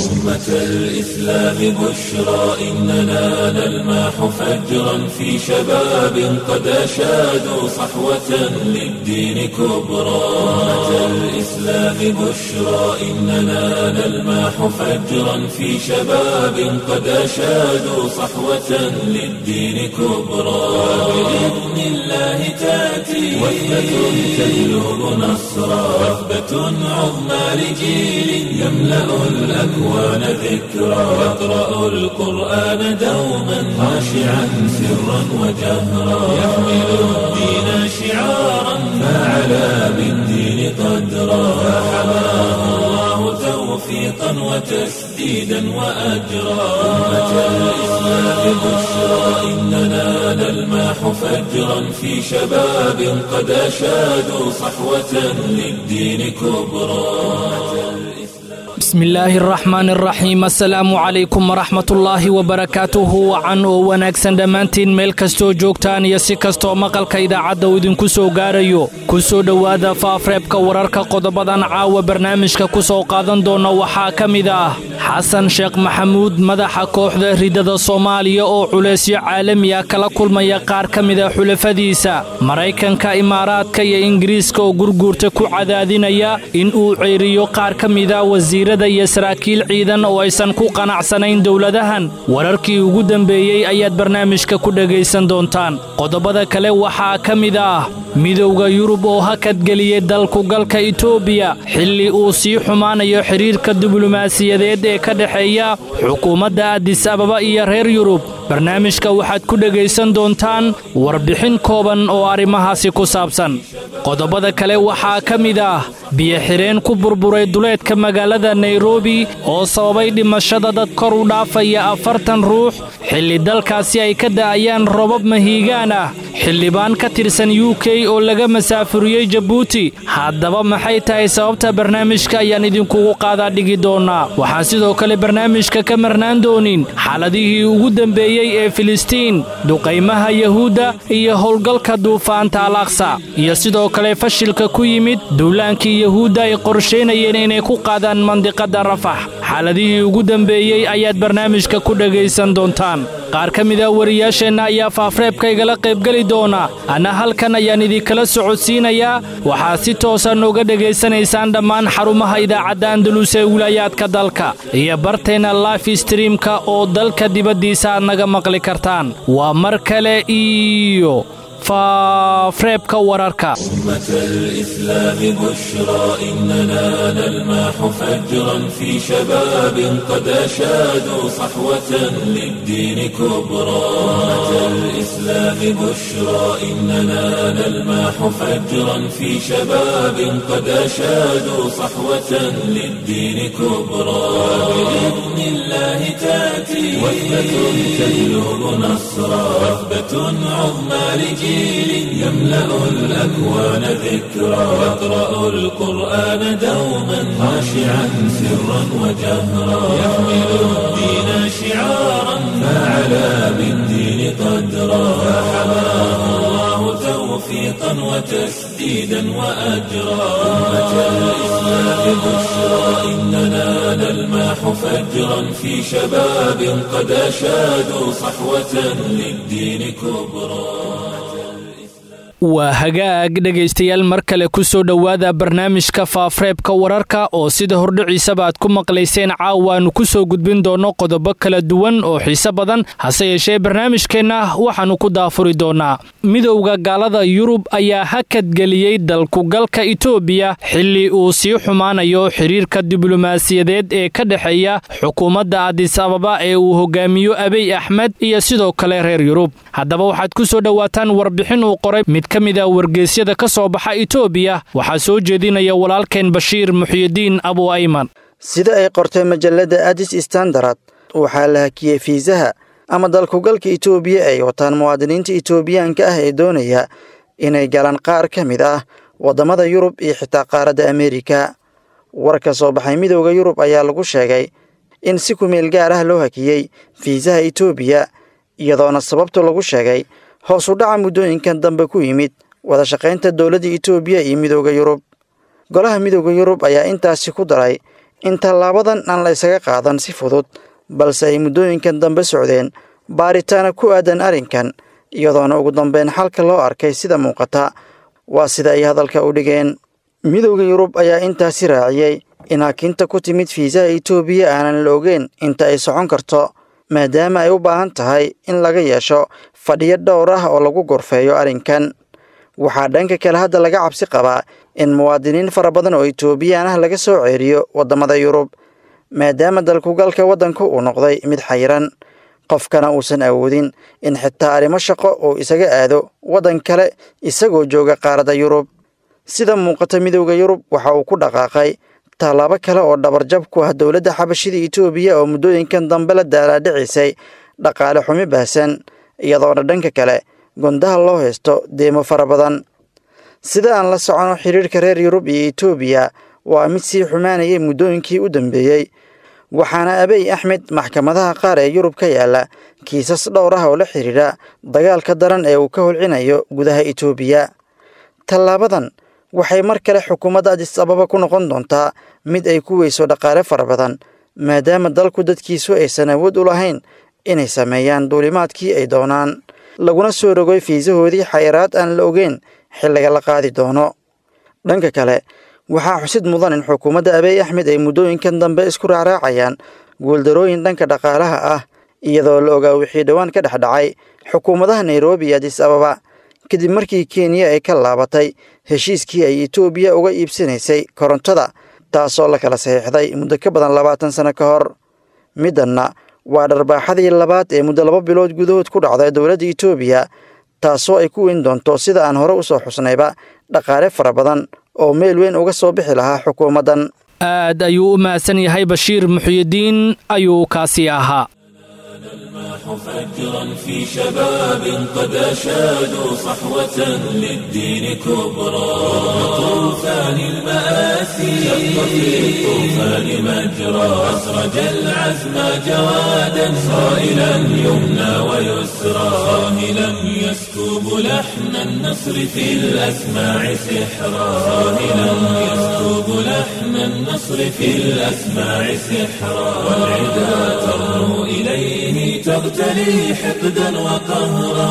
أمة الإسلام بشرى إننا نلمح فجرا في شباب قد أشادوا صحوة للدين كبرى أمة الإسلام بشرى إننا نلمح فجرا في شباب قد أشادوا صحوة للدين كبرى بإذن الله تأتي وثبة تجلب نصرا وثبة عظمى لجيل يملأ الأكوان ذكرا يقرأ القرآن دوما خاشعا سرا وجهرا يحمل الدين شعارا فعلى بالدين قدرا فحماه الله توفيقا وتسديدا وأجرا أمة الإسلام بشرى إننا نلمح فجرا في شباب قد أشادوا صحوة للدين كبرى bismi illaahi araxmaan araxiim assalaamu calaykum waraxmatullaahi wabarakaatuhu wacan oo wanaagsan dhammaantiin meel kastoo joogtaan iyo si kastoo maqalka idaacadda uu idinku soo gaarayo ku soo dhowaada faafreebka wararka qodobadan caawa barnaamijka ku soo qaadan doona waxaa ka mid ah xasan sheekh maxamuud madaxa kooxda ridada soomaaliya oo culaysyo caalami ah kala kulmaya qaar ka mida xulafadiisa maraykanka imaaraadka iyo ingiriiska oo gurguurta ku cadaadinaya in uu ceyriyo qaar ka mida wasiirada iyo saraakiil ciidan oo aysan ku qanacsanayn dowladahan wararkii ugu dambeeyey ayaad barnaamijka ku dhegaysan doontaan qodobada kale waxaa ka mid ah midowda yurub oo hakadgeliyey dalkugalka itoobiya xilli uu sii xumaanayo xidhiirka diblomaasiyadeed ee ka dhexeeya xukuumadda adis ababa iyo reer yurub barnaamijka waxaad ku dhegaysan doontaan warbixin kooban oo arrimahaasi ku saabsan qodobada kale waxaa ka mid ah biyo-xireen ku burburay duleedka magaalada nairobi oo sababay dhimashada dad kor u dhaafaya afartan ruux xilli dalkaasi ay ka da'ayaan robab mahiigaan ah xildhibaan ka tirsan u k oo laga masaafuriyey jabuuti haddaba maxay tahay sababta barnaamijka ayaan idinkugu qaadaa dhigi doonnaa waxaan sidoo kale barnaamijka ka marnaan doonin xaaladihii ugu dembeeyey ee filistiin duqaymaha yahuudda iyo howlgalka duufaanta alaqsa iyo sidoo kale fashilka ku yimid duulaankii yahuudda ay qorshaynayeen inay ku qaadaan mandiqadda rafax xaaladihii ugu dembeeyey ayaad barnaamijka ku dhegaysan doontaan qaar ka mid a wariyaasheenna ayaa faafreebka igala qaybgeli doona anna halkan ayaan idinkala socodsiinayaa waxaa si toosa nooga dhegaysanaysaan dhammaan xarumaha idaacadda andalus ee wilaayaadka dalka iyo barteenna life streamka oo dalka dibaddiisa aad naga maqli kartaan waa mar kale iyo faafreebka wararka أمة الإسلام بشرى إننا نلمح فجرا في شباب قد أشادوا صحوة للدين كبرى أمة الإسلام بشرى إننا نلمح فجرا في شباب قد أشادوا صحوة للدين كبرى بإذن الله تأتي وثبة تجلب نصرا وثبة عظمى لجيل يملأ الأكوان ذكرا يقرأ القرآن دوما خاشعا سرا وجهرا يحمل الدين شعارا فعلى بالدين قدرا فحماه الله توفيقا وتسديدا وأجرا أمة الإسلام بشرى إننا نلمح فجرا في شباب قد أشادوا صحوة للدين كبرى waa hagaag dhegaystayaal mar kale ku soo dhowaada barnaamijka faafreebka wararka oo sida hordhiciisaba aad ku maqlayseen caawaannu ku soo gudbin doonno qodobo kala duwan oo xiise badan hase yeeshee barnaamijkeenna waxaannu ku daafuri doonnaa midowda gaalada yurub ayaa hakadgeliyey dalkugalka itoobiya xilli uu sii xumaanayo xidhiirka diblomaasiyadeed ee ka dhexeeya xukuumadda adis ababa ee uu hogaamiyo abiy axmed iyo sidoo kale reer yurub haddaba waxaad ku soo dhowaataan warbixin uu qoray mid ka mid a wargeysyada ka soo baxa itoobiya waxaa soo jeedinaya walaalkeen bashiir muxyidiin abu ayman sida ay qortay majalladda adis standard waxaa la hakiyey fiisaha ama dalkugalka itoobiya ay wataan muwaadiniinta itoobiyaanka ah ee doonaya inay galaan qaar ka mid ah waddamada yurub iyo xitaa qaaradda ameerika war ka soo baxay midowda yurub ayaa lagu sheegay in si kumeel gaar ah loo hakiyey fiisaha itoobiya iyadoona sababtu lagu sheegay hoos u dhaca muddooyinkan dambe ku yimid wada shaqaynta dowladda itoobiya iyo midowda yurub golaha midowda yurub ayaa intaasi ku daray in tallaabadan aan la isaga qaadan si fudud balse ay muddooyinkan dambe socdeen baaritaana ku aadan arrinkan iyadoona ugu dambeyn xalka loo arkay sida muuqata waa sida ay hadalka u dhigeen midowda yurub ayaa intaasi raaciyey in hakinta ku timid fiisaha itoobiya aanan la ogeyn inta ay socon karto maadaama ay u baahan tahay in laga yeesho fadhiyo dhowr ah oo lagu gorfeeyo arrinkan waxaa dhanka kale hadda laga cabsi qabaa in muwaadiniin fara badan oo itoobiyaan ah laga soo ceeriyo waddamada yurub maadaama dalkugalka waddanku uu noqday mid xayiran qofkana uusan awoodin in xitaa arrimo shaqo uu isaga aado waddan kale isagoo jooga qaaradda yurub sida muuqata midowda yurub waxa uu ku dhaqaaqay tallaabo kale oo dhabarjab ku ah dowladda xabashida itoobiya oo muddooyinkan dambe la daalaadhicisay dhaqaale xumi baahsan iyadoona dhanka kale gondaha loo haysto deemo fara badan sida aan la socono xiriirka reer yurub iyo itoobiya waa mid sii xumaanayay muddooyinkii u dambeeyey waxaana abiy axmed maxkamadaha qaar ee yurub ka yaala kiisas dhowr ah oo la xidhiidha dagaalka daran ee uu ka holcinayo gudaha itoobiya tallaabadan waxay mar kale xukuumadda adis ababa ku noqon doontaa mid ay ku weyso dhaqaale fara badan maadaama dalku dadkiisu aysan awood u lahayn inay sameeyaan duulimaadkii ay doonaan laguna soo rogoy fiisahoodii xayiraad aan la ogeyn xilliga la qaadi doono dhanka kale waxaa xusid mudan in xukuumadda abiy axmed ay muddooyinkan dambe isku raacraacayaan guuldarooyin dhanka dhaqaalaha ah iyadoo la ogaa wixii dhowaan ka dhex dhacay xukuumadaha nairobi iyo adis ababa kadib markii kenya ay ka laabatay heshiiskii ay itoobiya uga iibsanaysay korontada taasoo la kala saxiixday muddo ka badan labaatan sano ka hor middanna waa dharbaaxadii labaad ee muddo laba bilood gudahood ku dhacday dowladda itoobiya taasoo ay ku weyn doonto sida aan hore u soo xusnayba dhaqaale fara badan oo meel weyn uga soo bixi lahaa xukuumaddan aad ayuu u mahadsan yahay bashiir muxyidiin ayuu kaasi ahaa فجرا في شباب قد أشادوا صحوة للدين كبرى طوفان المآسي شق في الطوفان مجرى أسرج العزم جوادا صائلا يمنى ويسرى صاهلا يسكب لحن النصر في الأسماع سحرا صاهلا يسكب لحن النصر في الأسماع سحرا والعدا ترنو إليه تغتلي حقدا وقهرا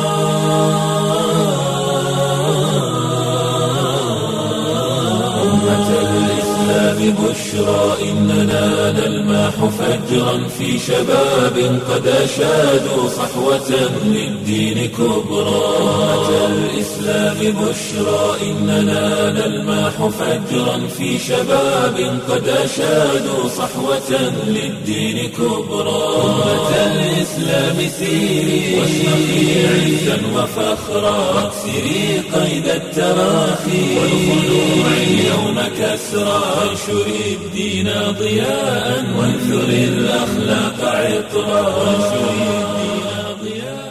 أمة الإسلام بشرى إننا نلماح فجرا في شباب قد أشادوا صحوة للدين كبرى أمة الإسلام بشرى إننا نلماح فجرا في شباب قد أشادوا صحوة للدين كبرى أمة الإسلام سيري واشرقي عزا وفخرا واكسري قيد التراخي والخلوع اليوم كسرى وانشري الدين ضياء وانثري الأخلاق عطرا وانشري الدين ضياء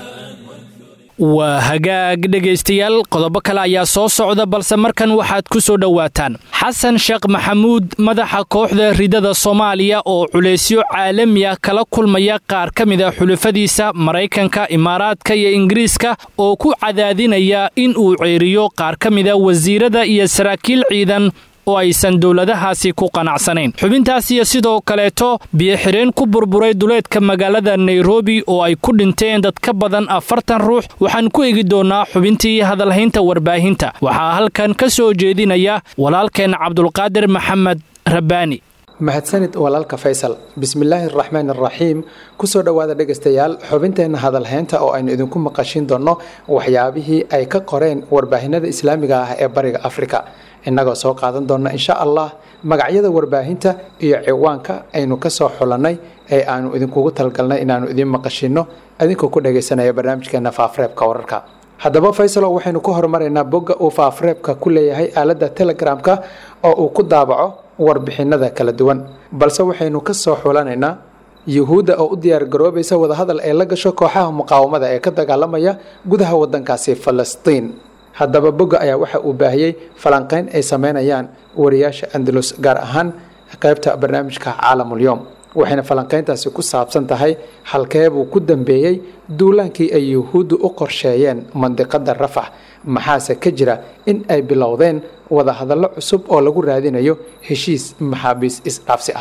waa hagaag dhegaystayaal qodobo kale ayaa soo socda balse markan waxaad ku soo dhowaataan xasan sheekh maxamuud madaxa kooxda ridada soomaaliya oo culaysyo caalami ah kala kulmaya qaar ka mid a xulafadiisa maraykanka imaaraadka iyo ingiriiska oo ku cadaadinaya in uu ceeriyo qaar ka mida wasiirada iyo saraakiil ciidan oo aysan dowladahaasi ku qanacsanayn xubintaas iyo sidoo kaleeto biyoxireen ku burburay duleedka magaalada nairobi oo ay ku dhinteen dad ka badan afartan ruux waxaan ku egi doonnaa xubintii hadalhaynta warbaahinta waxaa halkan ka soo jeedinaya walaalkeen cabdulqaadir maxamed rabbaani mahadsanid walaalka faysal bismillaahi araxmaan araxiim kusoo dhowaada dhegaystayaal xubinteenna hadalhaynta oo aynu idinku maqashin doonno waxyaabihii ay ka qoreen warbaahinada islaamiga ah ee bariga afrika innagoo soo qaadan doonna insha allah magacyada warbaahinta iyo ciwaanka aynu ka soo xulannay ee aanu idinkugu talgalnay inaannu idiin maqashinno idinkoo ku dhagaysanaya barnaamijkeena faafreebka wararka haddaba faysalo waxaynu ku horumaraynaa bogga uu faafreebka ku leeyahay aaladda telegramka oo uu ku daabaco warbixinada kala duwan balse waxaynu ka soo xulanaynaa yuhuudda oo u diyaargaroobaysa wadahadal ee la gasho kooxaha muqaawamada ee ka dagaalamaya gudaha wadankaasi falastiin haddaba bogga ayaa waxa uu baahiyey falanqeyn ay sameynayaan wariyaasha andalus gaar ahaan qaybta barnaamijka caalamulyoom waxayna falanqeyntaasi ku saabsan tahay halkeebuu ku dambeeyey duulaankii ay yuhuuddu u qorsheeyeen mandiqada rafax maxaase ka jira in ay bilowdeen wadahadallo cusub oo lagu raadinayo heshiis maxaabiis isdhaafsi ah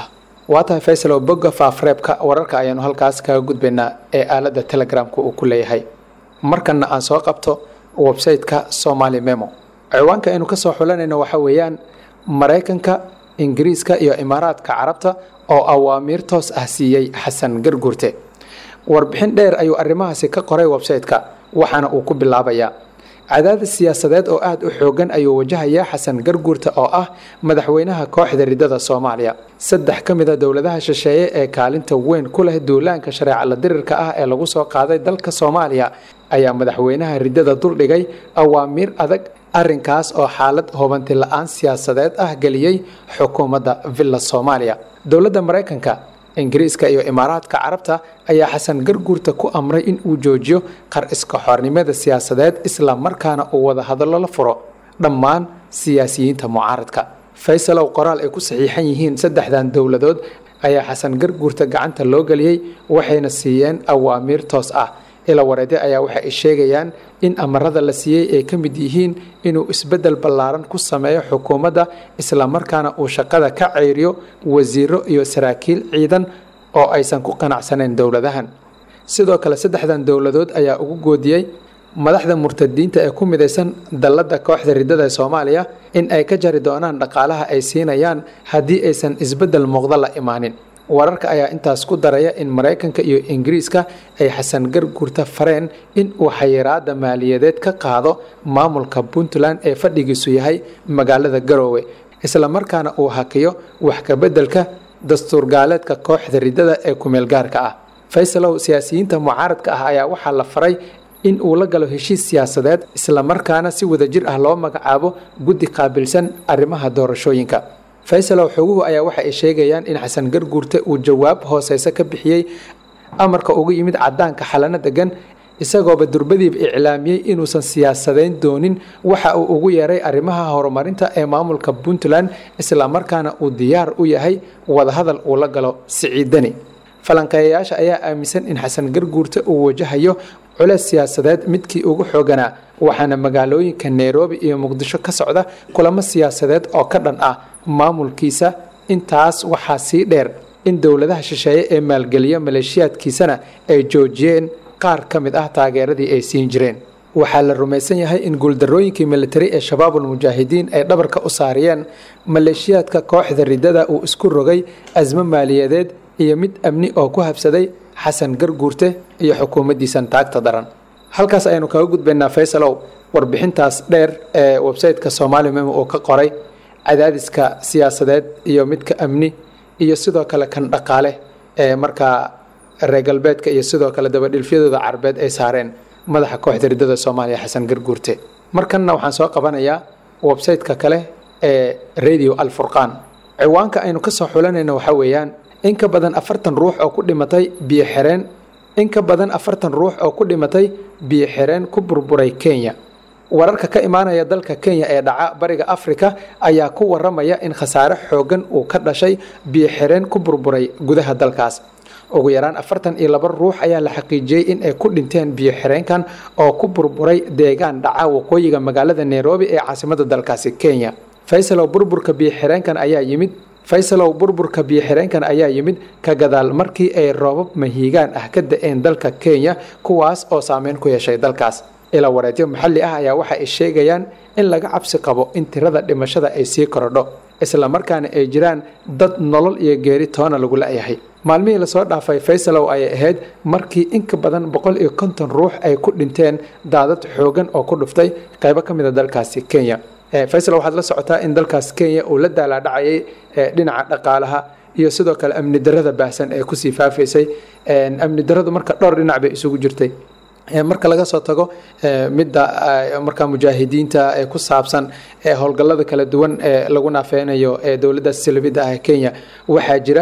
waa tahay faysal oo bogga faafreebka wararka ayaanu halkaas kaga gudbaynaa ee aaladda telegramka uu ku leeyahay markanna aan soo qabto website-ka somali memo ciwaanka aynu kasoo xulanayno waxa weeyaan maraykanka ingiriiska iyo imaaraadka carabta oo awaamiir toos ah siiyey xasan garguurte warbixin dheer ayuu arrimahaasi ka qoray website-ka waxaana uu ku bilaabayaa cadaadis siyaasadeed oo aada u xoogan ayuu wajahayaa xasan garguurta oo ah madaxweynaha kooxda ridada soomaaliya saddex ka mid a dowladaha shisheeye ee kaalinta weyn ku leh duulaanka shareeca la dirirka ah ee lagu soo qaaday dalka soomaaliya ayaa madaxweynaha ridada duldhigay awaamiir adag arrinkaas oo xaalad hubanti la-aan siyaasadeed ah geliyey xukuumadda villa soomaaliya dowladda maraykanka ingiriiska iyo imaaraadka carabta ayaa xasan garguurta ku amray in uu joojiyo qar iska xornimada siyaasadeed isla markaana uu wada hadallo la furo dhammaan siyaasiyiinta mucaaradka faysalow qoraal ay ku saxiixan yihiin saddexdan dowladood ayaa xasan garguurta gacanta loo geliyey waxayna siiyeen awaamiir toos ah ila wareede ayaa waxa ay sheegayaan in amarada la siiyey ay ka mid yihiin inuu isbeddel ballaaran ku sameeyo xukuumadda islamarkaana uu shaqada ka ceyriyo wasiiro iyo saraakiil ciidan oo aysan ku qanacsanayn dowladahan sidoo kale saddexdan dowladood ayaa ugu goodiyey madaxda murtadiinta ee ku midaysan dalladda kooxda ridada ee soomaaliya in ay ka jari doonaan dhaqaalaha ay siinayaan haddii aysan isbeddel muuqda la imaanin wararka ayaa intaas ku daraya in maraykanka iyo ingiriiska ay xasan garguurta fareen in uu xayiraada maaliyadeed ka qaado maamulka puntland ee fadhigiisu yahay magaalada garoowe islamarkaana uu hakiyo wax kabeddelka dastuurgaaleedka kooxda ridada ee kumeelgaarka ah faysalow siyaasiyiinta mucaaradka ah ayaa waxaa la faray in uu la galo heshiis siyaasadeed islamarkaana si wadajir ah loo magacaabo guddi qaabilsan arrimaha doorashooyinka faysalow xoguhu ayaa waxa ay sheegayaan in xasan garguurte uu jawaab hooseyse ka bixiyey amarka ugu yimid cadaanka xalano degan isagooba durbadiiba iclaamiyey inuusan siyaasadayn doonin waxa uu ugu yeeray arrimaha horumarinta ee maamulka puntland islamarkaana uu diyaar u yahay wadahadal uu la galo siciidani falanqeeyayaasha ayaa aaminsan in xasan garguurte uu wajahayo culeys siyaasadeed midkii ugu xooganaa waxaana magaalooyinka nairobi iyo muqdisho ka socda kulamo siyaasadeed oo ka dhan ah maamulkiisa intaas waxaa sii dheer in dowladaha shisheeye ee maalgeliya maleeshiyaadkiisana ay joojiyeen qaar ka mid ah taageeradii ay siin jireen waxaa la rumaysan yahay in guuldarooyinkii militari ee shabaabul mujaahidiin ay dhabarka u saariyeen maleeshiyaadka kooxda ridada uu isku rogay asmo maaliyadeed iyo mid amni oo ku habsaday xasan garguurte iyo xukuumaddiisan taagta daran halkaas ayaynu kaga gudbaynaa faysalow warbixintaas dheer ee websayteka somaali memo uu ka qoray cadaadiska siyaasadeed iyo midka amni iyo sidoo kale kan dhaqaale ee markaa reer galbeedka iyo sidoo kale dabadhilfyadooda carabeed ay saareen madaxa kooxda ridada soomaaliya xasan garguurte markanna waxaan soo qabanayaa websayteka kale ee radio alfurqaan ciwaanka aynu kasoo xulanayno waxaa weeyaan in ka badan afartan ruux oo ku dhimatay biyo xireen in ka badan afartan ruux oo ku dhimatay biyo xireen ku burburay kenya wararka ka imaanaya dalka kenya ee dhaca bariga afrika ayaa ku waramaya in khasaare xoogan uu ka dhashay biyo xireen ku burburay gudaha dalkaas ugu yaraan afartan iyo laba ruux ayaa la xaqiijiyey in ay ku dhinteen biyo xireenkan oo ku burburay deegaan dhaca waqooyiga magaalada nairobi ee caasimada dalkaasi kenya faysalow burburka biyo xireenkan ayaa yimid faysalow burburka biyo xireenkan ayaa yimid ka gadaal markii ay roobab mahiigaan ah ka da-een dalka kenya kuwaas oo saameyn ku yeeshay dalkaas ilaa wareedyo maxalli ah ayaa waxa ay sheegayaan in laga cabsi qabo in tirada dhimashada ay sii korodho islamarkaana ay jiraan dad nolol iyo geeri toona lagu la-yahay maalmihii lasoo dhaafay faysalow ayay ahayd markii inka badan boqol iyo konton ruux ay ku dhinteen daadad xoogan oo ku dhuftay qaybo ka mid a dalkaasi kenya faysal waxaad la socotaa in dalkaas kenya uu la daalaadhacayay dhinaca dhaqaalaha iyo sidoo kale amni darada baahsan ee kusii faafaysay amni daradu marka dhowr dhinac bay isugu jirtay marka laga soo tago midda markaa mujaahidiinta ee ku saabsan howlgallada kala duwan ee lagu naafeynayo ee dowladda silibida ah ee kenya waxaa jira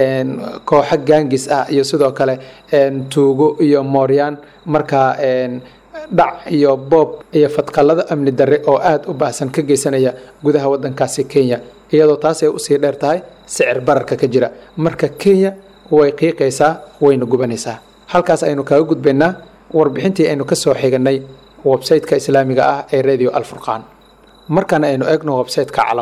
kooxo gaangis ah iyo sidoo kale tuugo iyo mooryaan markaa dhac iyo boob iyo fadqallada amni darre oo aada u baahsan ka geysanaya gudaha wadankaasi kenya iyadoo taas ay usii dheer tahay sicir bararka ka jira marka kenya way qiiqaysaa wayna gubanaysaa halkaas aynu kaga gudbaynaa warbixintii aynu ka soo xiganay websayteka islaamiga ah ee radio alfurqaan markaana aynu eegno websayteka calamada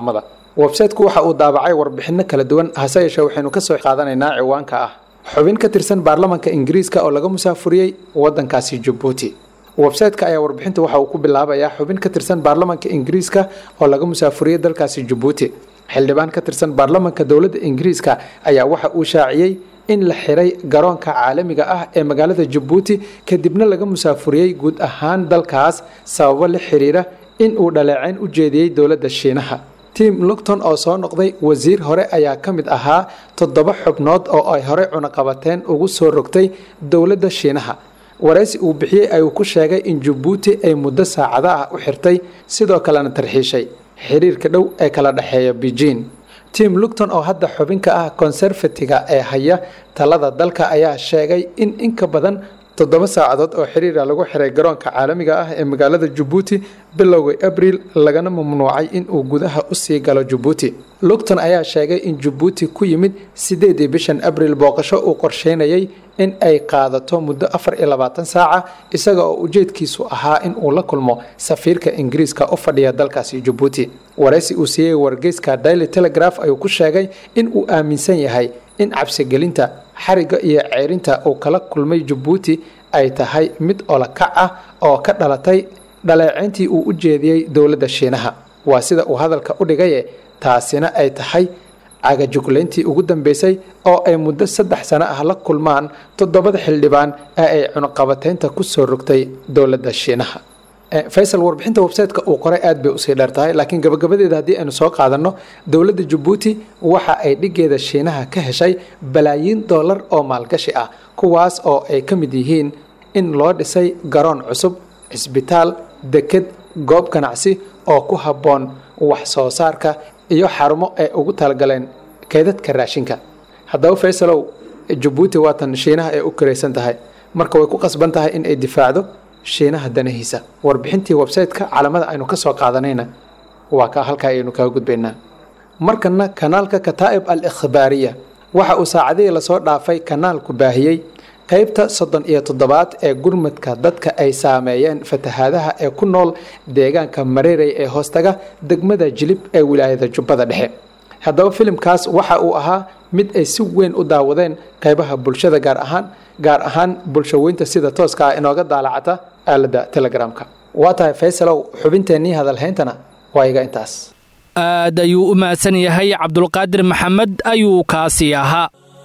websayteku waxa uu daabacay warbixinno kala duwan hase yeeshee waxaynu kasoo qaadanaynaa ciwaanka ah xubin ka tirsan baarlamanka ingiriiska oo laga musaafuriyey wadankaasi jabuuti websayteka ayaa warbixinta waxa uu ku bilaabayaa xubin ka tirsan baarlamanka ingiriiska oo laga musaafuriyey dalkaasi jabuuti xildhibaan ka tirsan baarlamanka dowladda ingiriiska ayaa waxa uu shaaciyey in la xiray garoonka caalamiga ah ee magaalada jabuuti kadibna laga musaafuriyey guud ahaan dalkaas sababo la xiriira in uu dhaleeceyn u jeediyey dowladda shiinaha tim lugton oo soo noqday wasiir hore ayaa ka mid ahaa toddoba xubnood oo ay horey cunaqabateen ugu soo rogtay dowladda shiinaha waraysi uu bixiyey ayuu ku sheegay in jabuuti ay muddo saacada ah u xirtay sidoo kalena tarxiishay xiriirka dhow ee kala dhexeeya beijing tim lugton oo hadda xubin ka ah conservatiga ee haya talada dalka ayaa sheegay in in ka badan toddoba saacadood oo xiriira lagu xiray garoonka caalamiga ah ee magaalada jabuuti bilowga abriil lagana mamnuucay in uu gudaha usii galo jabuuti lugton ayaa sheegay in jabuuti ku yimid sideedii bishan abriil booqasho uu qorsheynayay in ay qaadato muddo afar iyo labaatan saaca isaga oo ujeedkiisu ahaa in uu la kulmo safiirka ingiriiska u fadhiya dalkaasi jabuuti waraysi uu siiyey wargeyska daily telegraph ayuu ku sheegay in uu aaminsan yahay in cabsigelinta xariga iyo ceerinta uu kala kulmay jabuuti ay tahay mid olakac ah oo ka dhalatay dhaleeceyntii uu u jeediyey dowladda shiinaha waa sida uu hadalka u dhigaye taasina ay tahay cagajuglayntii ugu dambeysay oo ay muddo saddex sano ah la kulmaan toddobada xildhibaan ee ay cunuqabateynta ku soo rogtay dowladda shiinaha faysal warbixinta websayteka uu qoray aad bay usii dheer tahay laakiin gabagabadeeda haddii aynu soo qaadanno dowladda jabuuti waxa ay dhigeeda shiinaha ka heshay balaayiin dollar oo maalgashi ah kuwaas oo ay ka mid yihiin in loo dhisay garoon cusub cisbitaal deked goob ganacsi oo ku habboon wax soo saarka iyo xarumo ay ugu talagaleen keedadka raashinka haddaba faysalow jabuuti waatan shiinaha ay u karaysan tahay marka way ku qasban tahay in ay difaacdo shiinaha danahiisa warbixintii websayteka calamada aynu ka soo qaadanayna waa ka halkaa ayaynu kaga gudbaynaa markana kanaalka kataa'ib al ikhbaariya waxa uu saacadihii lasoo dhaafay kanaalku baahiyey qaybta soddon iyo toddobaad ee gurmadka dadka ay saameeyeen fatahaadaha ee ku nool deegaanka mareerey ee hoostaga degmada jilib ee wilaayada jubbada dhexe haddaba filimkaas waxa uu ahaa mid ay si weyn u daawadeen qaybaha bulshada gaar ahaan gaar ahaan bulshaweynta sida tooska ah inooga daalacata aaladda telegramka waa tahay faysalow xubinteennii hadalhayntana waa iga intaas aad ayuu u mahadsan yahay cabdulqaadir maxamed ayuu kaasi ahaa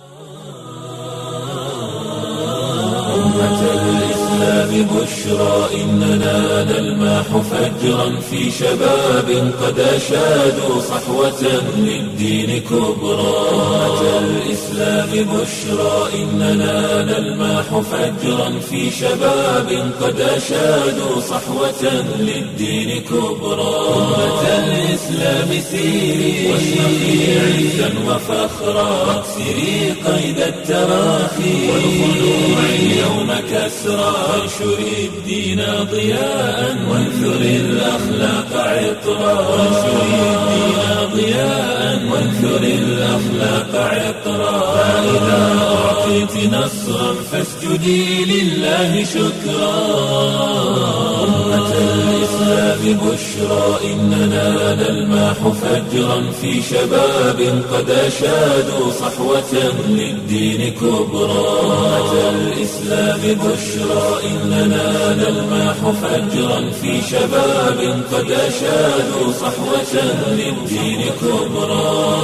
بشرى إننا نلماح فجرا في شباب قد أشادوا صحوة للدين كبرى أمة الإسلام بشرى إننا نلماح فجرا في شباب قد أشادوا صحوة للدين كبرى أمة الإسلام سيري واشرقي عزا وفخرا واكسري قيد التراخي والخلوع اليوم كسرى وانشر الدين ضياء وانثر الأخلاق عطرا وانشر الدين ضياء وانثر الأخلاق عطرا فإذا أعطيت نصرا فاسجدي لله شكرا أمة الإسلام بشرى إننا نلماح فجرا في شباب قد أشادوا صحوة للدين كبرى أمة الإسلام بشرى إننا نلماح فجرا في شباب قد أشادوا صحوة للدين كبرى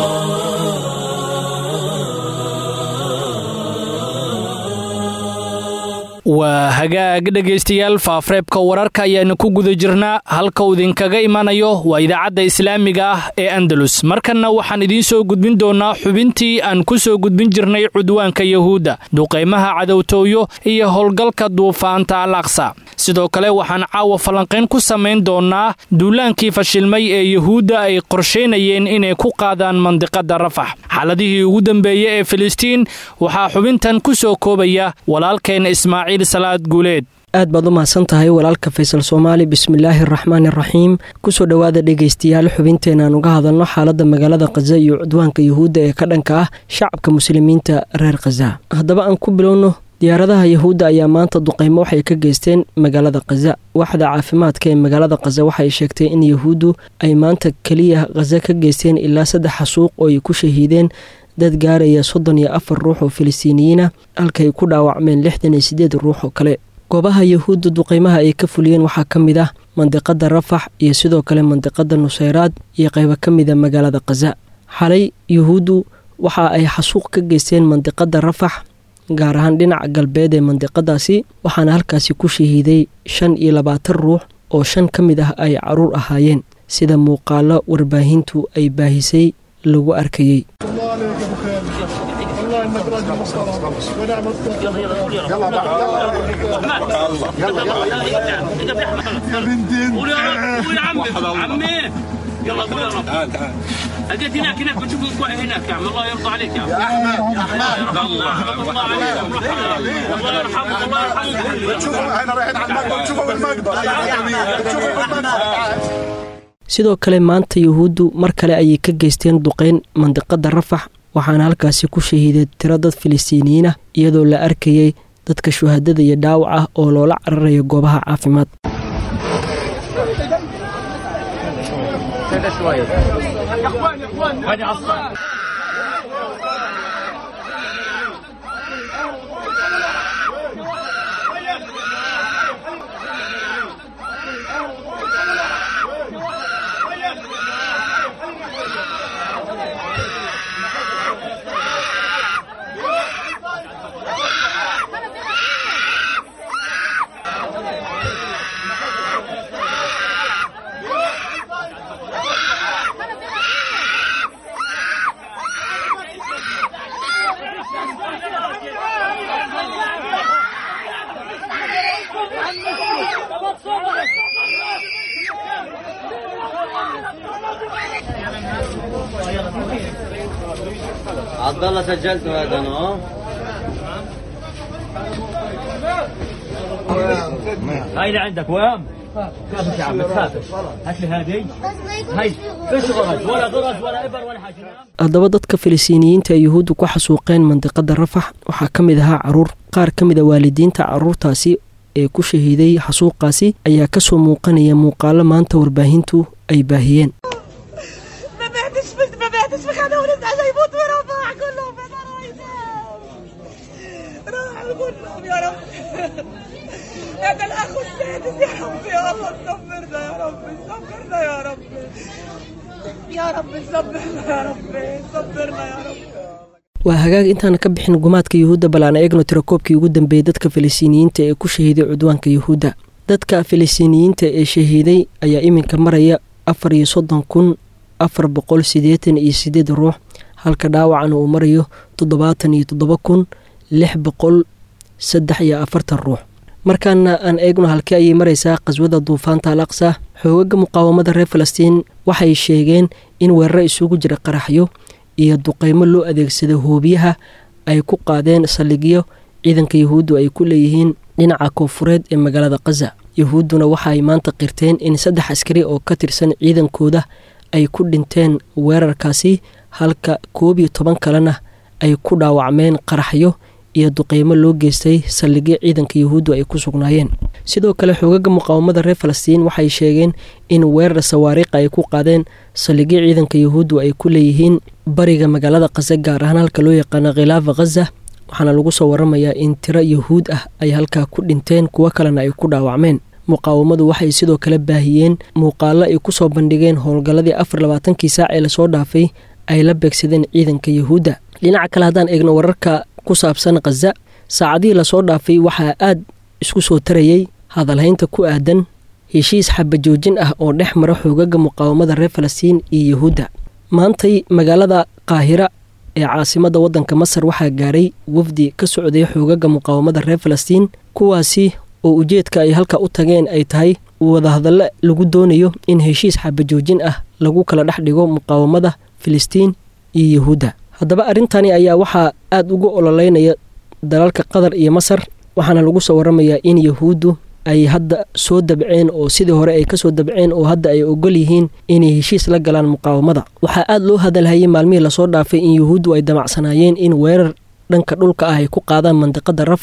waa hagaag dhegaystayaal faafreebka wararka ayaanu ku guda jirnaa halka uu idinkaga imanayo waa idaacadda islaamiga ah ee andalus markanna waxaan idiin soo gudbin doonnaa xubintii aan ku soo gudbin jirnay cudwaanka yahuudda duqaymaha cadowtooyo iyo howlgalka duufaanta al aqsa sidoo kale waxaan caawa falanqayn ku samayn doonnaa duulaankii fashilmay ee yahuudda ay qorshaynayeen inay ku qaadaan mandiqadda rafax xaaladihii ugu dambeeyey ee filistiin waxaa xubintan ku soo koobaya walaalkeen ismaaciil salaad guuleed aad baad u mahadsan tahay walaalka faysal soomaali bismillaahi araxmaan iraxiim kusoo dhowaada dhegaystayaal xubinteenaan uga hadalno xaaladda magaalada khaza iyo cudwaanka yuhuudda ee ka dhanka ah shacabka muslimiinta reer khaza haddaba aan ku bilowno diyaaradaha yahuudda ayaa maanta duqeymo waxay ka geysteen magaalada khaza waaxda caafimaadka ee magaalada khaza waxay sheegtay in yahuuddu ay maanta keliya khaza ka geysteen ilaa saddex xasuuq oo ay ku shahiideen dad gaaraya soddon iyo afar ruux oo filistiiniyiina halkaay ku dhaawacmeen lixdan iyo siddeed ruux oo kale goobaha yahuudda duqeymaha ay ka fuliyeen waxaa ka mid ah mandiqada rafax iyo sidoo kale mandiqada nuseyraad iyo qaybo ka mida magaalada khaza xalay yahuuddu waxa ay xasuuq ka geysteen mandiqada rafax gaar ahaan dhinaca galbeed ee mandiqadaasi waxaana halkaasi ku shahiiday shan iyo labaatan ruux oo shan ka mid ah ay caruur ahaayeen sida muuqaalo warbaahintu ay baahisay lagu arkayey يلا قول يا رب تعال تعال اجيت هناك هناك بتشوف الكوع هناك يا عم الله يرضى عليك يا عم يا احمد الله يرحمك الله عليكم الله يرحمك الله يرحمك شوفوا احنا رايحين على المقبره شوفوا بالمقبره شوفوا بالمقبره sidoo kale maanta yahuuddu mar kale ayay ka geysteen duqeyn mandiqada rafax waxaana halkaasi ku shahiiday tiro dad filistiiniyiin ah iyadoo la arkayay dadka shuhadada iyo dhaawac ah oo loola cararayo goobaha caafimaad عبد الله سجلت هذا انا هاي اللي عندك وام كافك يا عم تخافش هات لي هذه هاي ايش غرز ولا غرز ولا ابر ولا حاجه haddaba dadka filistiiniyiinta ee yuhuuddu ku xasuuqeen mandiqada rafax waxaa ka mid ahaa caruur qaar ka mid a waalidiinta caruurtaasi ee ku shahiiday xasuuqaasi ayaa kasoo muuqanaya muuqaalo maanta warbaahintu ay baahiyeen ما بعتش فلت ما بعتش في خانه ولد عشان يموتوا رفاح كلهم انا راح كلهم يا رب هذا الاخ السادس يا رب يا الله صبرنا يا رب صبرنا يا رب يا رب صبرنا يا رب صبرنا يا رب waa hagaag intaana ka bixin gumaadka yuhuudda bal aan eegno tirakoobkii ugu dambeeyey dadka filistiiniyiinta ee ku shahiiday cudwaanka yuhuudda dadka filistiiniyiinta ee shahiiday ayaa iminka maraya afar iyo soddon kun afar boqol siddeetan iyo siddeed ruux halka dhaawacana uu marayo toddobaatan iyo toddoba kun lix boqol saddex iyo afartan ruux markaana aan eegno halkee ayay maraysaa qaswada duufaanta al aqsa xoogaga muqaawamada reer falastiin waxay sheegeen in weeraro isugu jira qaraxyo iyo duqeymo loo adeegsada hoobiyaha ay ku qaadeen saldhigyo ciidanka yahuuddu ay ku leeyihiin dhinaca koonfureed ee magaalada khaza yahuudduna waxa ay maanta qirteen in saddex askari oo ka tirsan ciidankooda ay ku dhinteen weerarkaasi halka koob iyo toban kalena ay ku dhaawacmeen qaraxyo iyo duqeymo loo geystay saldhigyo ciidanka yahuuddu ay ku sugnaayeen sidoo kale xoogaga muqaawamada reer falastiin waxay sheegeen in weerar sawaariikha ay ku qaadeen saldhigyo ciidanka yahuuddu ay ku leeyihiin bariga magaalada khaza gaar ahaan halka loo yaqaano khilaafa khaza waxaana lagu soo waramayaa in tiro yahuud ah ay halkaa ku dhinteen kuwo kalena ay ku dhaawacmeen muqaawamadu waxay sidoo kale baahiyeen muuqaalo ay ku soo bandhigeen howlgalladii afar labaatankii saac ee lasoo dhaafay ay la beegsadeen ciidanka yahuudda dhinaca kale haddaan eegno wararka ku saabsan khaza saacadihii lasoo dhaafay waxaa aad isku soo tarayey hadalhaynta ku aadan heshiis xabajoojin ah oo dhex mara xoogaga muqaawamada reer falastiin iyo yahuudda maantay magaalada qaahira ee caasimadda waddanka masar waxaa gaaray wafdi ka socday xoogaga muqaawamada reer falastiin kuwaasi oo ujeedka ay halka u tageen ay tahay wadahadalle lagu doonayo in heshiis xabajoojin ah lagu kala dhex dhigo muqaawamada filistiin iyo yahuudda haddaba arrintani ayaa waxaa aada ugu ololeynaya dalalka qatar iyo masar waxaana lagu soo waramayaa in yahuuddu ay hadda soo dabceen oo sidii hore ay kasoo dabceen oo hadda ay ogol yihiin inay heshiis la galaan muqaawamada waxaa aada loo hadalhayay maalmihii lasoo dhaafay in yahuuddu ay damacsanaayeen in weerar dhanka dhulka ah ay ku qaadaan mandiqada rafax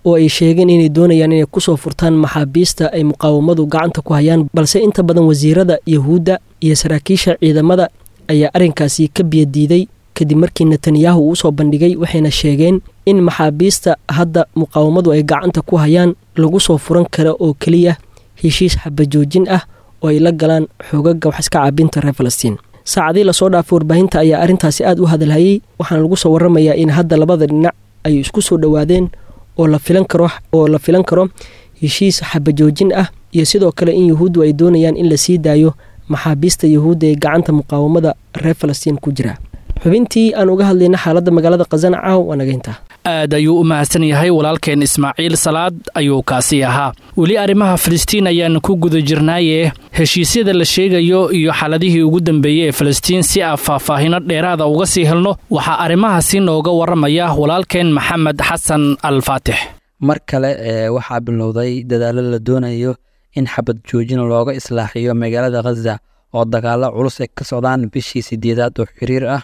oo ay sheegeen inay doonayaan inay kusoo furtaan maxaabiista ay muqaawamadu gacanta ku hayaan balse inta badan wasiirada yahuudda iyo saraakiisha ciidamada ayaa arrinkaasi ka biyadiiday kadib markii netanyahu uu usoo bandhigay waxayna sheegeen in maxaabiista hadda muqaawamadu ay gacanta ku hayaan lagu soo furan kara oo keliya heshiis xabajoojin ah oo ay la galaan xoogaga wax iska caabinta reer falastiin saacadii lasoo dhaafay warbaahinta ayaa arrintaasi aad u hadalhayey waxaana lagu soo waramayaa in hadda labada dhinac ay isku soo dhowaadeen oo la filan karo oo la filan karo heshiis xabajoojin ah iyo sidoo kale in yuhuuddu ay doonayaan in la sii daayo maxaabiista yuhuudda ee gacanta muqaawamada reer falastiin ku jira xubintii aan uga hadlayna xaaladda magaalada khasana caaw waa nagayntaa aad ayuu u mahadsan yahay walaalkeen ismaaciil salaad ayuu kaasi ahaa weli arrimaha filistiin ayaan ku guda jirnaaye heshiisyada la sheegayo iyo xaaladihii ugu dambeeyey ee filistiin si aan faahfaahino dheeraada uga sii helno waxaa arrimahaasi nooga warramaya walaalkeen maxamed xasan al faatix mar kale ee waxaa bilowday dadaalo la doonayo in xabad joojin looga islaaxiyo magaalada khaza oo dagaalo culus ay ka socdaan bishii sideedaad oo xiriir ah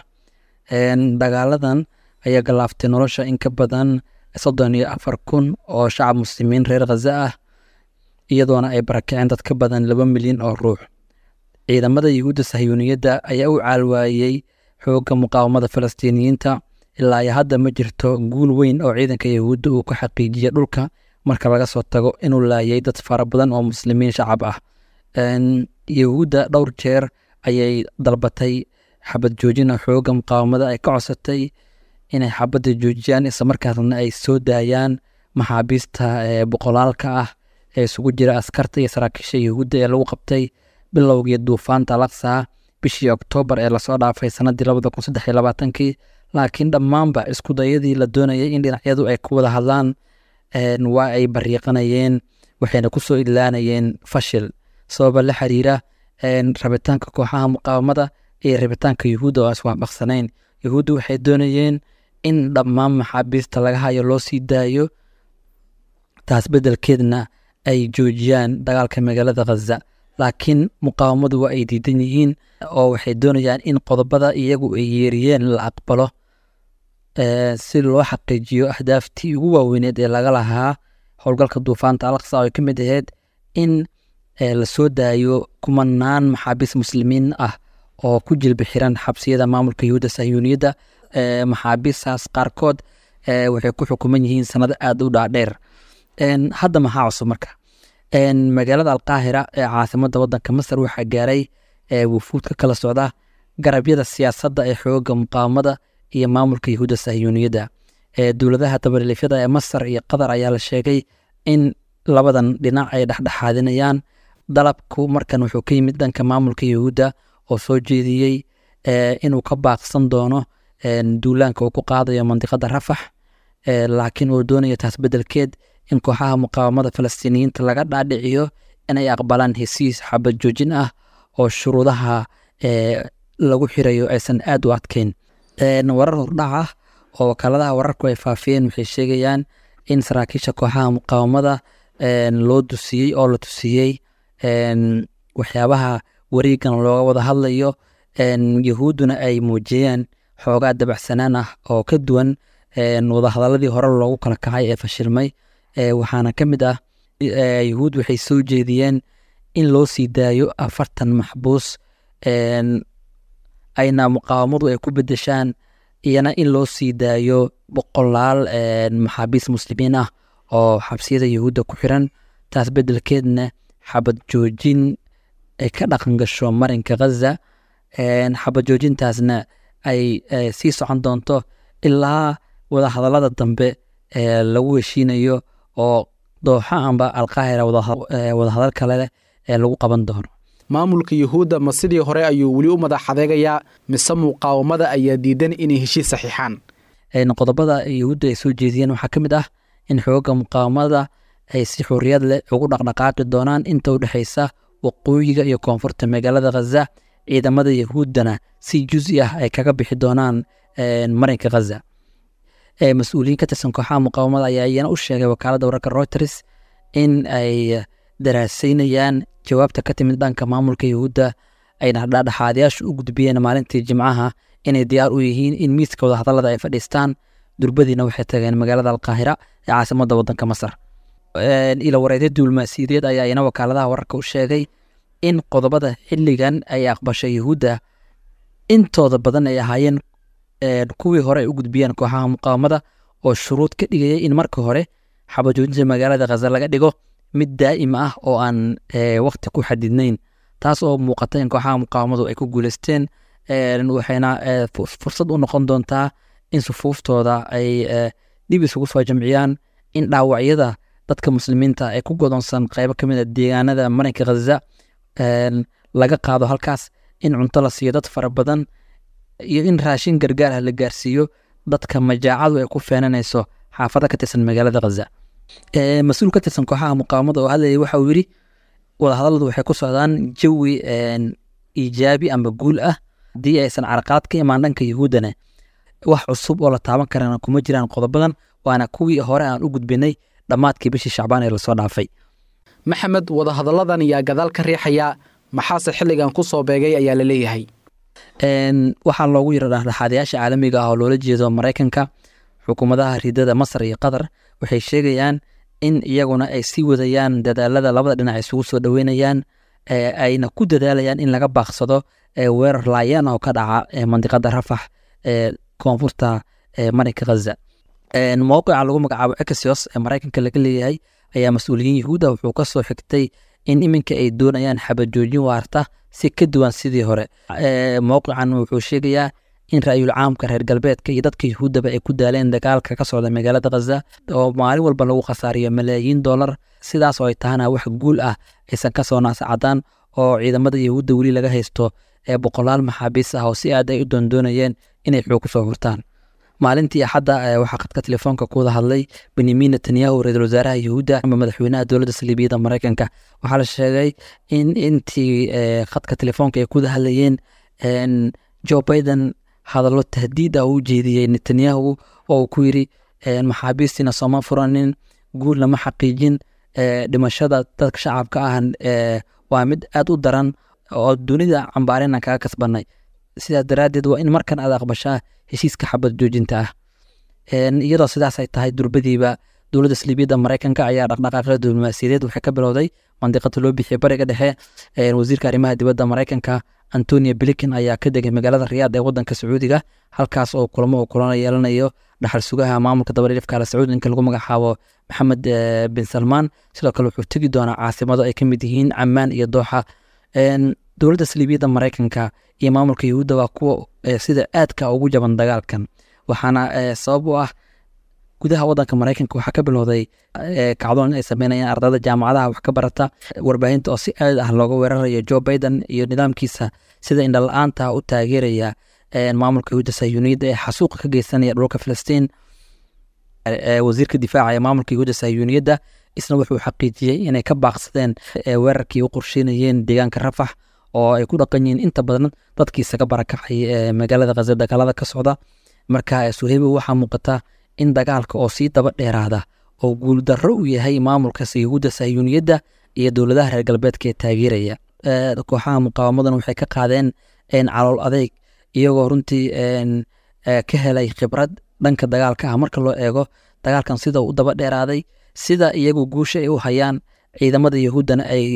dagaaladan ayaa galaaftay nolosha in ka badan soddon iyo afar kun oo shacab muslimiin reer khaza ah iyadoona ay barakaceen dad ka badan laba milyan oo ruux ciidamada yuhuudda sahyuuniyadda ayaa u caalwaayey xoogga muqaawamada falastiiniyiinta ilaa iyo hadda ma jirto guul weyn oo ciidanka yuhuudda uu ka xaqiijiya dhulka marka laga soo tago inuu laayay dad fara badan oo muslimiin shacab ah yuhuudda dhowr jeer ayay dalbatay xabad joojina xoogga muqaawamada ay ka codsatay inay xabadda joojiyaan islamarkaasna ay soo daayaan maxaabiista boqolaalka ah ee isugu jira askarta iyo saraakiisha yuhuudda ee lagu qabtay bilowgii duufaanta laksa bishii oktoobar ee lasoo dhaafay sanadii labada kun saddex iyo labaatankii laakiin dhammaanba iskudayadii la doonayay in dhinacyadu ay ku wada hadlaan waa ay bariiqanayeen waxayna kusoo idlaanayeen fashil sababa la xiriira rabitaanka kooxaha muqaawamada iyo rabitaanka yuhuudda oo iswaafaqsanayn yuhuudda waxay doonayeen in dhammaan maxaabiista laga hayo loo sii daayo taas beddelkeedna ay joojiyaan dagaalka magaalada khaza laakiin muqaawamadu waa ay diidan yihiin oo waxay doonayaan in qodobada iyagu ay yeeriyeen la aqbalo si loo xaqiijiyo ahdaaftii ugu waaweyneed ee laga lahaa howlgalka duufaanta alaqsa oo ay ka mid ahayd in lasoo daayo kumanaan maxaabiis muslimiin ah oo ku jilbi xiran xabsiyada maamulka yuhuudda sahyuuniyadda maxaabiistaas qaarkood waxay ku xukuman yihiin sanado aada u dhaadheer hadda maxaa cusub marka magaalada alqaahira ee caasimadda waddanka masar waxaa gaaray wufuud ka kala socda garabyada siyaasadda ee xooga muqaawamada iyo maamulka yuhuudda sahyuuniyadda dowladaha dabalilifyada ee masar iyo qatar ayaa la sheegay in labadan dhinac ay dhexdhexaadinayaan dalabku markan wuxuu ka yimid dhanka maamulka yuhuudda oo soo jeediyey inuu ka baaqsan doono duulaanka uu ku qaadayo mandiqada rafax laakiin uu doonayo taas beddelkeed in kooxaha muqaawamada falastiiniyiinta laga dhaadhiciyo inay aqbalaan hesiis xabad joojin ah oo shuruudaha lagu xirayo aysan aad u adkeyn warar hordhac ah oo wakaaladaha wararku ay faafiyeen waxay sheegayaan in saraakiisha kooxaha muqaawamada loo dusiyey oo la tusiyey waxyaabaha wareegan looga wada hadlayo yahuudduna ay muujiyeen xoogaa dabacsanaan ah oo ka duwan wadahadaladii hore loogu kala kacay ee fashilmay waxaana ka mid ah yahuud waxay soo jeediyeen in loo sii daayo afartan maxbuus ayna muqaawamadu ay ku bedeshaan iyana in loo sii daayo boqolaal maxaabiis muslimiin ah oo xabsiyada yahuudda ku xiran taas beddelkeedna xabad joojin ay ka dhaqan gasho marinka khaza xabad joojintaasna ay sii socon doonto ilaa wadahadallada dambe lagu heshiinayo oo dooxa amba alqaahira wadahadal kale leh ee lagu qaban doono maamulka yuhuudda ma sidii hore ayuu weli u madax adeegayaa mise muqaawamada ayaa diidan inay heshiis saxiixaan qodobada yuhuudda ay soo jeediyeen waxaa ka mid ah in xooga muqaawamada ay si xuriyad leh ugu dhaqdhaqaaqi doonaan inta u dhexaysa waqooyiga iyo koonfurta magaalada khaza ciidamada yahuuddana si juzi ah ay kaga bixi doonaan marinka khaza mas-uuliyiin ka tirsan kooxaha muqaawamada ayaa iyana u sheegay wakaaladda wararka reuters in ay daraasaynayaan jawaabta ka timid dhanka maamulka yahuudda ayna dhadhexaadayaashu u gudbiyeen maalintii jimcaha inay diyaar u yihiin in miiska wadahadallada ay fadhiistaan durbadiina waxay tageen magaalada alqaahira ee caasimadda waddanka masar ila wareedyo diblomaasiyadeed ayaa ina wakaaladaha wararka u sheegay in qodobada xilligan ay aqbashay yuhuudda intooda badan ay ahaayeen kuwii hore ay u gudbiyeen kooxaha muqaawamada oo shuruud ka dhigaya in marka hore xabajoojinta magaalada khaza laga dhigo mid daa'im ah oo aan waqti ku xadidnayn taas oo muuqata in kooxaha muqaawamadu ay ku guuleysteen waxayna fursad u noqon doontaa in sufuuftooda ay dib isugu soo jamciyaan in dhaawacyada dadka muslimiinta ee ku godoonsan qeybo ka mid a deegaanada marinka khaza laga qaado halkaas in cunto la siiyo dad fara badan iyo in raashin gargaarah la gaarsiiyo dadka majaacadu ay ku feenanayso xaafado ka tirsan magaalada khaza mas-uul ka tirsan kooxaha muqaawamada oo hadlayay waxa uu yidhi wadahadaladu waxay ku socdaan jawi iijaabi ama guul ah haddii aysan caraqaad ka imaan dhanka yuhuuddana wax cusub oo la taaban karana kuma jiraan qodobadan waana kuwii hore aan u gudbinay dhammaadkii bishii shacbaan ee lasoo dhaafay maxamed wadahadalladan yaa gadaal ka riixaya maxaase xilligan ku soo beegay ayaa la leeyahay waxaa loogu yira dhexdhexaadayaasha caalamiga ah oo loola jeedo maraykanka xukuumadaha ridada masar iyo qatar waxay sheegayaan in iyaguna ay sii wadayaan dadaalada labada dhinac isugu soo dhoweynayaan ayna ku dadaalayaan in laga baaqsado weerar laayaan oo ka dhaca mandiqada rafax ee koonfurta marinka khaza mowqica lagu magacaabo exos ee maraykanka laga leeyahay ayaa mas-uuliyiin yahuuda wuxuu ka soo xigtay in iminka ay doonayaan xabajoojin waarta si ka duwan sidii hore mowqican wuxuu sheegayaa in ra'yul caamka reer galbeedka iyo dadka yahuuddaba ay ku daaleen dagaalka ka socda magaalada khaza oo maalin walba lagu khasaariyo malaayiin dollar sidaas oo ay tahana wax guul ah aysan ka soo naasacadaan oo ciidamada yahuudda weli laga haysto ee boqolaal maxaabiis ah oo si aad ay u doondoonayeen inay xoog ku soo hurtaan maalintii axadda waxaa khadka telefoonka ku wada hadlay benyamin netanyahu ra-iisul wasaaraha yahuudda ama madaxweynaha dowladda saliibiyada maraykanka waxaa la sheegay in intii khadka telefoonka ay ku wada hadlayeen joe biden hadallo tahdiid ah uu jeediyey netanyahu oo uu ku yiri maxaabiistiina sooma furanin guulna ma xaqiijin dhimashada dadka shacabka ah waa mid aad u daran oo dunida cambaarina kaga kasbanay sidaas daraaddeed waa in markan aad aqbashaa heshiiska xabad joojinta ah iyadoo sidaas ay tahay durbadiiba dowladda saliibiyadda maraykanka ayaa dhaqdhaqaaqyada diblomaasiyadeed waxay ka bilowday mandiqada loo bixiya bariga dhexe wasiirka arrimaha dibadda maraykanka antonio blinken ayaa ka degay magaalada riyaad ee wadanka sacuudiga halkaas oo kulamo uu kulana yeelanayo dhaxal sugaha maamulka dabadhilifka ala sacuud ninka lagu magacaabo maxamed bin salmaan sidoo kale wuxuu tegi doonaa caasimado ay ka mid yihiin camaan iyo dooxa dowladda saliibiyadda maraykanka iyo maamulka yahuudda waa kuwa sida aadka ugu jaban dagaalkan waxaana sabab u ah gudaha wadanka maraykanka waxaa ka bilowday kacdoon in ay sameynayaan ardayda jaamacadaha wax ka barata warbaahinta oo si aad ah looga weerarayo joe biden iyo nidaamkiisa sida indhala-aanta u taageeraya maamulka yahuudda sayuuniyadda ee xasuuqa ka geysanaya dhulka filistiin wasiirka difaaca ee maamulka yahuudda sayuuniyadda isna wuxuu xaqiijiyey inay ka baaqsadeen weerarkii u qorsheynayeen deegaanka rafax oo ay ku dhaqan yihiin inta badan dadkii isaga barakacay magaalada khaza dagaalada ka socda marka suheybo waxaa muuqata in dagaalka oo sii daba dheeraada oo guuldarro u yahay maamulka yahuudda sayuuniyadda iyo dowladaha reer galbeedka ee taageeraya kooxaha muqaawamadan waxay ka qaadeen calool adeyg iyagoo runtii ka helay khibrad dhanka dagaalka ah marka loo eego dagaalkan sida u daba dheeraaday sida iyagu guusha ay u hayaan ciidamada yahuuddana ay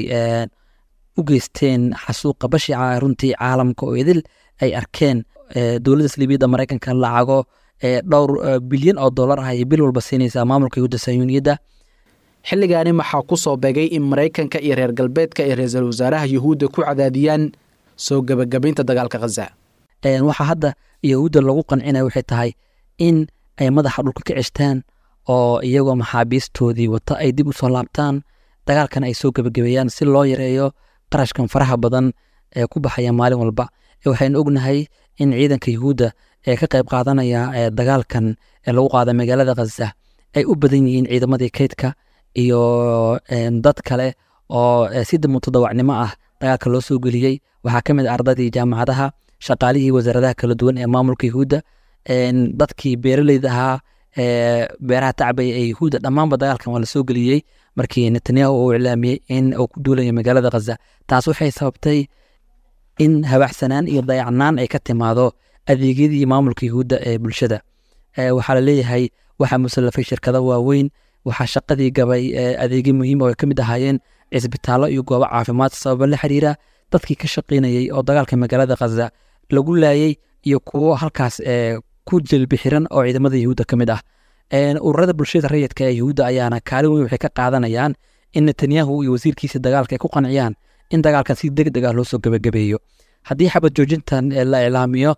u geysteen xasuuqa bashica runtii caalamka oo idil ay arkeen dowladda saliibiyadda maraykanka lacago dhowr bilyan oo dollar ah ayay bil walba siinaysaa maamulka yahuudda sayuuniyadda xilligaani maxaa ku soo begay in maraykanka iyo reer galbeedka ay ra-iisul wasaaraha yuhuudda ku cadaadiyaan soo gebagabaynta dagaalka khaza waxaa hadda yahuudda lagu qancinaya waxay tahay in ay madaxa dhulka ka ceshtaan oo iyagoo maxaabiistoodii wata ay dib u soo laabtaan dagaalkan ay soo gebagabeeyaan si loo yareeyo qarashkan faraha badan ee ku baxaya maalin walba waxaynu ognahay in ciidanka yahuudda ee ka qayb qaadanaya dagaalkan ee lagu qaada magaalada khaza ay u badan yihiin ciidamadii kaydka iyo dad kale oo si mutadawacnimo ah dagaalka loo soo geliyey waxaa ka mid a ardadii jaamacadaha shaqaalihii wasaaradaha kala duwan ee maamulka yahuudda dadkii beeraleyda ahaa beeraha tacbaya ee yahuudda dhammaanba dagaalkan waa lasoo geliyey markii netanyahu uu iclaamiyey in uu ku duulayo magaalada khaza taas waxay sababtay in habaxsanaan iyo dayacnaan ay ka timaado adeegyadii maamulka yahuudda ee bulshada waxaa la leeyahay waxaa musallafay shirkado waaweyn waxaa shaqadii gabay adeegyo muhiim oo ay ka mid ahaayeen cisbitaallo iyo goobo caafimaad sababa la xiriira dadkii ka shaqaynayey oo dagaalka magaalada khaza lagu laayey iyo kuwo halkaas ku jelbi xiran oo ciidamada yahuudda ka mid ah ururada bulshada rayidka ee yahuudda ayaana kaalin weyn waxay ka qaadanayaan in netanyahu iyo wasiirkiisa dagaalka ay ku qanciyaan in dagaalkan si deg deg ah loo soo gebagabeeyo haddii xabad joojintan la iclaamiyo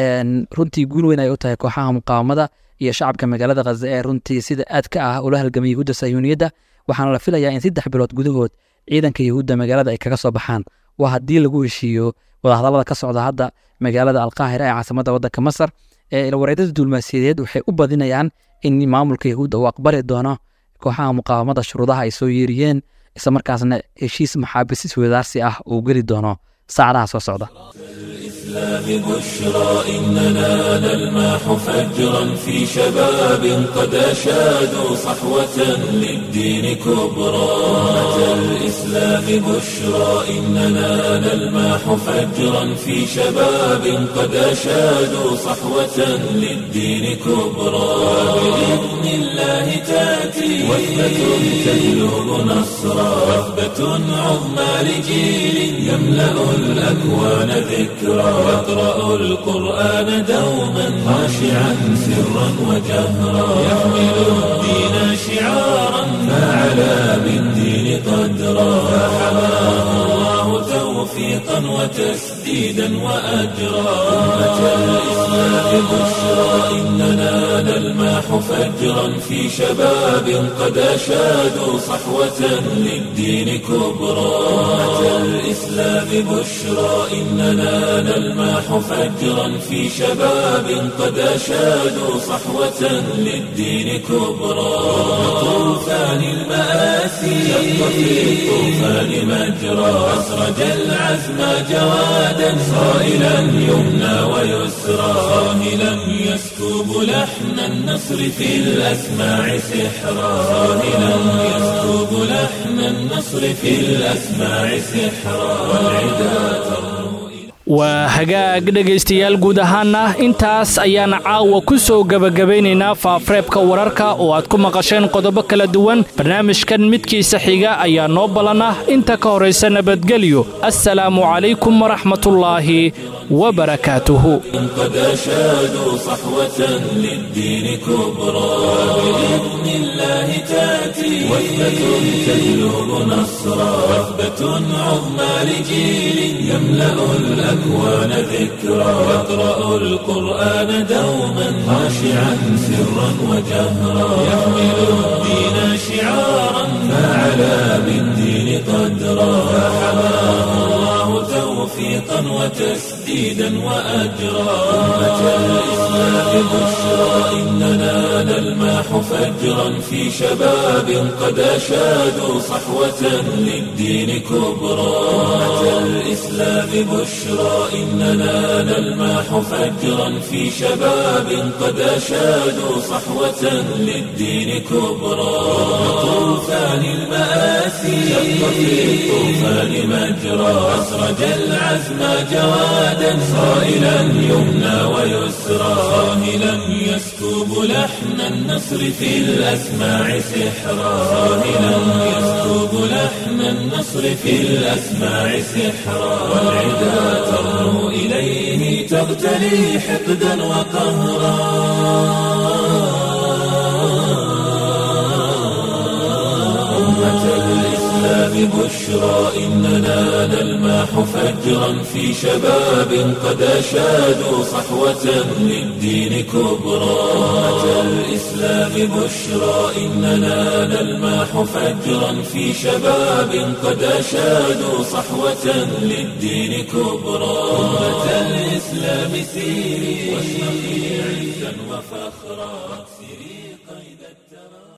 runtii guul weyn ay u tahay kooxaha muqaawamada iyo shacabka magaalada khaza ee runtii sida aadka ah ula halgamay yahuudda sayuuniyadda waxaana la filayaa in saddex bilood gudahood ciidanka yahuudda magaalada ay kaga soo baxaan waa haddii lagu heshiiyo wadahadallada ka socda hadda magaalada alqaahira ee caasimadda waddanka masar wareedada duulmaasiyadeed waxay u badinayaan in maamulka yahuudda uu aqbali doono kooxaha muqaawamada shuruudaha ay soo yeeriyeen isla markaasna heshiis maxaabisis wadaarsi ah uu geli doono saacadaha soo socda الإسلام بشرى إننا نلمح فجرا في شباب قد أشادوا صحوة للدين كبرى أتى الإسلام بشرى إننا نلمح فجرا في شباب قد أشادوا صحوة للدين كبرى بإذن الله تأتي وثبة تجلب نصرا وثبة عظمى لجيل يملأ الأكوان ذكرى يقرأ القرآن دوما خاشعا سرا وجهرا يحمل الدين شعارا فعلى بالدين قدرا فحماه الله توفيقا وتسديدا وأجرا أمة الإسلام بشرى إننا نلمح فجرا في شباب قد أشادوا صحوة للدين كبرى أمة الإسلام بشرى إننا نلمح فجرا في شباب قد أشادوا صحوة للدين كبرى طوفان المآسي شق في الطوفان مجرى أسرج العزم جوادا صائلا يمنى ويسرى صاهلا يسكب لحن النصر في الأسماع سحرا صاهلا يسكب لحن النصر في الأسماع سحرا والعدا ترنو waa hagaag dhegaystayaal guud ahaana intaas ayaan caawa ku soo gebagabaynaynaa faafareebka wararka oo aad ku maqasheen qodobo kala duwan barnaamijkan midkiisa xiga ayaa noo ballan ah inta ka horaysa nabadgelyo assalaamu calaykum waraxmatullaahi wabarakaatuhu قد أشادوا صحوة للدين كبرى بإذن الله تأتي وثبة تجلب نصرا وثبة عظمى لجيل يملأ الأكوان ذكرى يقرأ القرآن دوما خاشعا سرا وجهرا يحمل الدين شعارا فعلى بالدين قدرا فحماه الله توفيقا وتسديدا وأجرا أمة الإسلام بشرى إننا نلمح فجرا في شباب قد أشادوا صحوة للدين كبرى أمة الإسلام بشرى إننا نلمح فجرا في شباب قد أشادوا صحوة للدين كبرى طوفان المآسي شق في الطوفان مجرى أسرج العزم جوادا صائلا يمنى ويسرى صاهلا يسكب لحن النصر في الأسماع سحرا صاهلا يسكب لحن النصر في الأسماع سحرا والعدا ترنو إليه تغتلي حقدا وقهرا أمة الإسلام بشرى إننا نلمح فجرا في شباب قد أشادوا صحوة للدين كبرى أمة الإسلام بشرى إننا نلمح فجرا في شباب قد أشادوا صحوة للدين كبرى أمة الإسلام سيري واشرقي عزا وفخرا